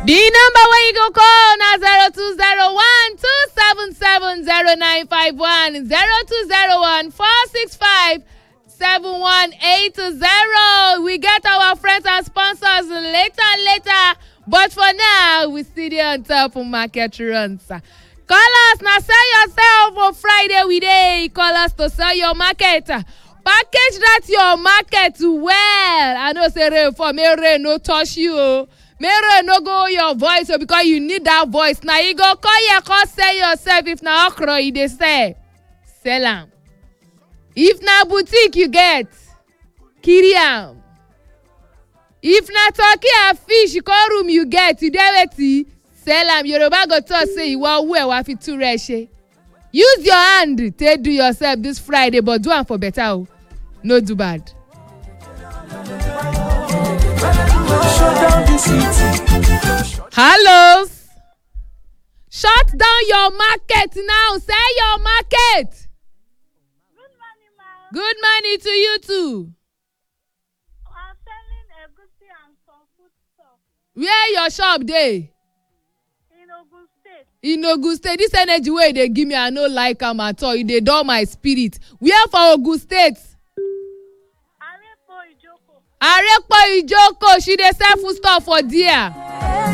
The number where you go call na zero two zero one two seven seven zero nine five one zero two zero one four six five seven one eight zero. We get our friends and sponsors later later, but for now we still dey on top of market runs. Call us na sell yourself for Friday we dey. Call us to sell your market. Package that your market well. I know say rain fall, make rain no touch you o. Make rain no go your voice o because you need that voice. Na you go come here come sell yourself if na okra you dey sell. Sell am. If na boutique you get, carry am. If na turkey and fish come room you get, you dey wetin? Sell am. Yoruba go talk say ìwọ owó ẹ̀ wá fi tú rẹ̀ ṣe. Use your hand take do yourself this Friday but do am for better o. No do bad. Shut down the city. Hello. Shut down your market now. Sell your market. Good morning, ma'am. Good morning to you too. I'm selling egusi and some food stuff Where your shop dey? in Ogun State. In Ogun State. This energy wey you dey give me, I no like am at all. E dey dull my spirit. Where for Ogun State? Arepo Ijoko. Arepo Ijoko. She dey sell food stuff for there.